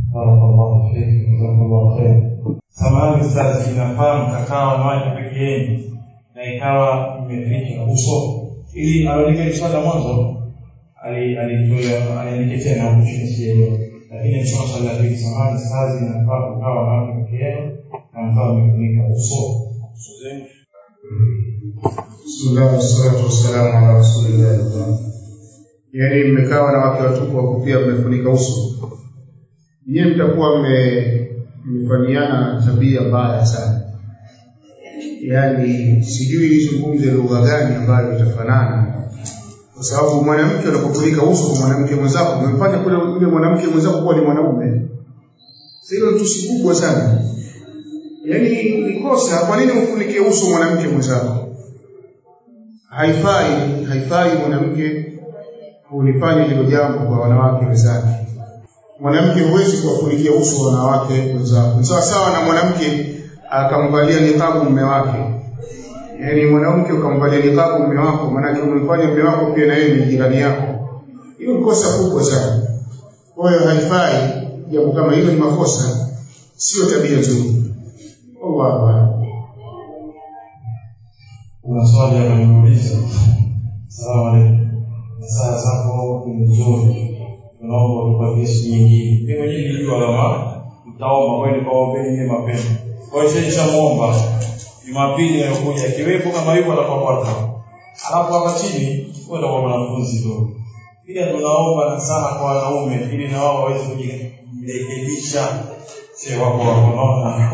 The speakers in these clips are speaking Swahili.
Barakallahu fik, jazakallahu khair. Samahani ustazi, inafaa mkakaa wanawake peke yenu na ikawa imeficha uso, ili alionekana swala mwanzo alitoa aliandike tena huko chini sielewa, lakini nisoma swali la pili. Samahani ustazi, inafaa kukaa wanawake peke yenu na mkawa mmefunika uso uso zenu. Bismillah wassalatu wassalamu ala rasulillah. Yaani mmekaa wanawake watupu wako pia mmefunika uso, nyie mtakuwa mme- mmefanyiana tabia mbaya sana. Yaani sijui nizungumze lugha gani ambayo itafanana, kwa sababu mwanamke unapofunika uso kwa mwanamke mwenzako umemfanya kule yule mwanamke mwenzako kuwa ni mwanaume. Sasa hilo ni tusi kubwa sana. Yaani ni kosa. Kwa nini ufunike uso mwanamke mwenzako? haifai haifai mwanamke kulifanya hilo jambo kwa wanawake wenzake. Mwanamke huwezi kuwafunikia uso wanawake wenzako. Ni sawa sawa na mwanamke akamvalia niqabu mume wake. Yaani mwanamke ukamvalia niqabu mume wako, maanake umemfanya mume wako pia na yeye ni jirani yako. Hiyo ni kosa kubwa sana. Kwa hiyo haifai jambo kama hilo, ni makosa, sio tabia nzuri. Wallahu a'lam. Kuna swali hapa nimeuliza. Salamu alaikum. Saa zako ni nzuri, tunaomba utupatie siku nyingine. Mimi mwenyewe nilijua kama mtaomba kweli kwa ombeni mimi mapema. Kwa hiyo nishamwomba Jumapili inayokuja akiwepo kama yupo atakuwa kwata. Alafu hapa chini kwenda kwa wanafunzi tu. Pia tunaomba nasaha kwa wanaume ili na wao waweze kujirekebisha. Sio wako wako naona.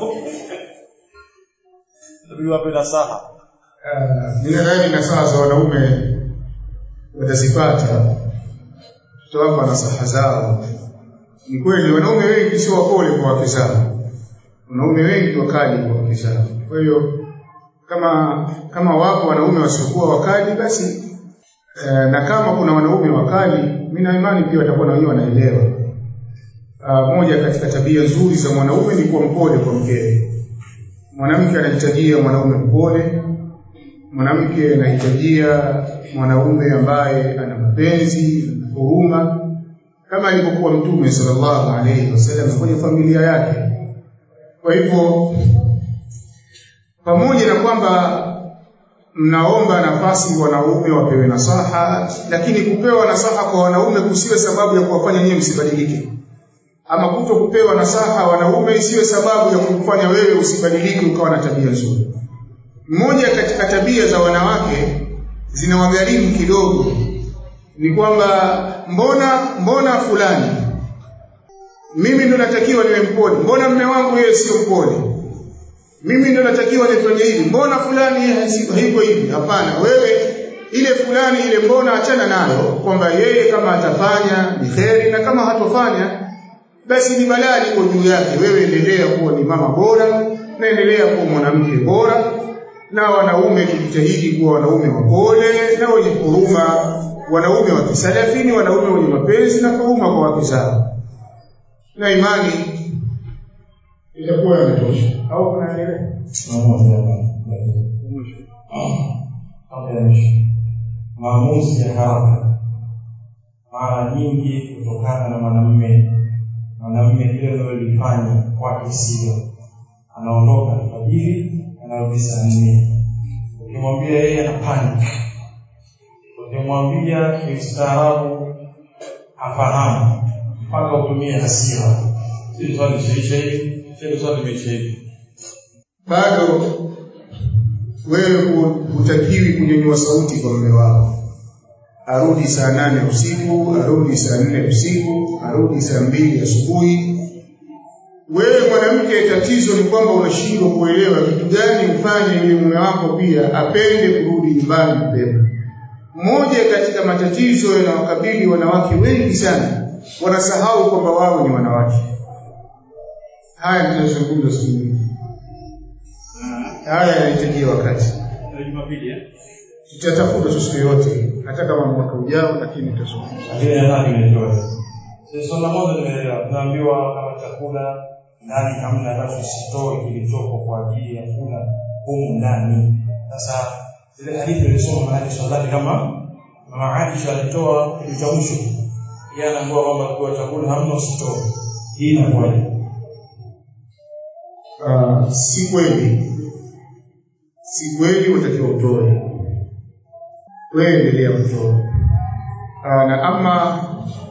Ndio wape nasaha. Ah, ninadhani nasaha za wanaume watazipata, tutawapa nasaha zao. Ni kweli wanaume wengi sio wapole kwa wake zao, wanaume wengi wakali kwa wake zao. Kwa hiyo kama kama wapo wanaume wasiokuwa wakali, basi eh, na kama kuna wanaume wakali, mimi na imani pia watakuwa na wenyewe wanaelewa. Ah, moja katika tabia nzuri za mwanaume ni kuwa mpole kwa mkewe. Mwanamke anahitajia mwanaume mpole, mwanamke anahitajia mwanaume ambaye ana mapenzi na huruma kama alivyokuwa mtume sallallahu alaihi wasallam kwenye familia yake kwa hivyo pamoja na kwamba mnaomba nafasi wanaume wapewe nasaha lakini kupewa nasaha kwa wanaume kusiwe sababu ya kuwafanya nyinyi msibadilike ama kuto kupewa nasaha wanaume isiwe sababu ya kukufanya wewe usibadilike ukawa na tabia nzuri mmoja katika tabia za wanawake zinawagharimu kidogo ni kwamba mbona mbona fulani mimi ndo natakiwa niwe mpole mbona mme wangu yeye sio mpole mimi ndo natakiwa nifanye hivi mbona fulani yeye haiko hivi hapana wewe ile fulani ile mbona achana nayo kwamba yeye kama atafanya ni kheri na kama hatofanya basi ni balaa liko juu yake wewe endelea kuwa ni mama bora na endelea kuwa mwanamke bora na wanaume tujitahidi kuwa wanaume wapole na wenye huruma wanaume wa kisalafini wanaume wenye mapenzi na huruma kwa wake zao na imani itakuwa yametosha au kunaendelea maamuzi ya haraka mara nyingi kutokana na mwanamume mwanamume lile analolifanya kwake sio anaondoka alfajiri anarudi saa nne ukimwambia yeye ana panic ukimwambia kiustaarabu afahamu mpaka utumie hasira sisi swali ishaisha hivi sisi swali imeisha hivi bado wewe hutakiwi kunyanyua sauti kwa mume wako arudi saa nane usiku arudi saa nne usiku arudi saa mbili asubuhi wewe mwanamke tatizo ni kwamba unashindwa kuelewa kitu gani ufanye ili mume wako pia apende kurudi nyumbani mapema moja katika matatizo yanawakabili wanawake wengi sana wanasahau kwamba wao ni wanawake haya tunazungumza siku nyingi haya yanahitajia wakati tutatafuta tu siku yote hata kama mwaka ujao lakini tutazungumza lakini nadhani imetoa sasa swala moja nimeelewa tunaambiwa kama chakula ndani hamna basi usitoe kilichopo kwa ajili ya kula humu ndani sasa zile hadithi nilisoma maana swala kama mama Aisha alitoa kitu cha mwisho yeye anaambiwa kwamba kwa chakula hamna usitoe hii inakuwaje uh, si kweli si kweli unatakiwa utoe wewe endelea kutoa uh, na ama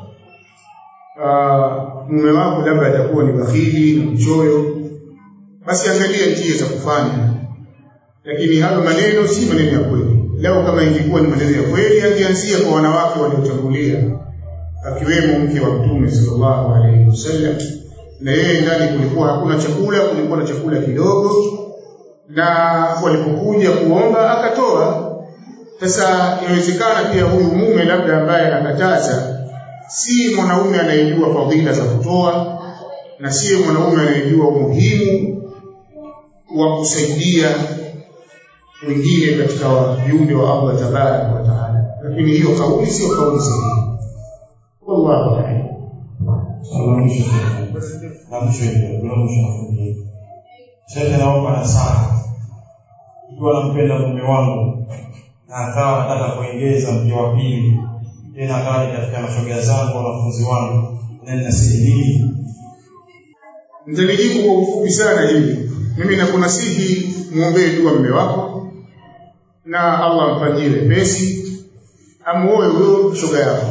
uh, mume wako labda atakuwa ni bakhili na mchoyo basi angalia njia za kufanya lakini hayo maneno si maneno ya kweli leo kama ingekuwa ni maneno ya kweli angeanzia kwa wanawake waliotangulia akiwemo mke wa mtume sallallahu alaihi wasallam na yeye ndani kulikuwa hakuna chakula kulikuwa na chakula kidogo na walipokuja kuomba akatoa sasa inawezekana pia huyu mume labda ambaye anakataza si mwanaume anayejua fadhila za kutoa na si mwanaume anayejua umuhimu wa kusaidia wengine katika viumbe wa Allah tabaraka wa taala lakini hiyo kauli sio kauli sahihi wallahu a'lam swala la mwisho la mwisho hilo la mwisho nafungia shehe naomba nasaha ikiwa nampenda mume wangu na akawa nataka kuongeza mke wa pili tena akawa ni katika mashoga zangu wanafunzi wangu na ninasihi nini nitalijibu kwa ufupi sana hili mimi nakunasihi muombee dua mume wako na Allah amfanyie wepesi amuoe huyo shoga yako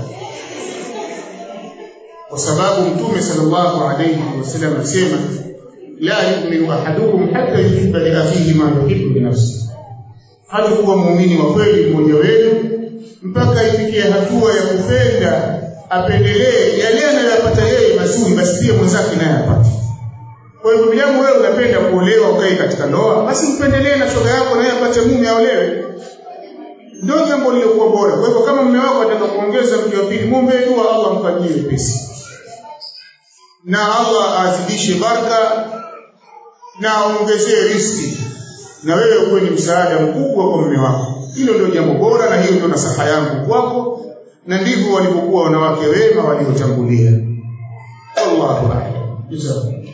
kwa sababu mtume sallallahu alayhi wasallam anasema la yu'minu ahadukum hatta yuhibba li akhihi ma yuhibbu li nafsihi hata kuwa muumini wa kweli mmoja wenu mpaka ifikie hatua ya kupenda apendelee yale anayoyapata yeye mazuri basi pia mwenzake naye apate kwa hivyo bilamu wewe unapenda kuolewa ukae katika ndoa basi mpendelee na shoga yako naye apate mume aolewe ndio jambo lililokuwa bora kwa hivyo kama mume wako ataka kuongeza mke wa pili muombe dua Allah mfanyie wepesi na Allah azidishe baraka na aongezee riski na wewe uwe ni msaada mkubwa kwa mume wako hilo ndio jambo bora na hiyo ndio nasaha yangu kwako na ndivyo walivyokuwa wanawake wema waliotangulia wallahu a'lam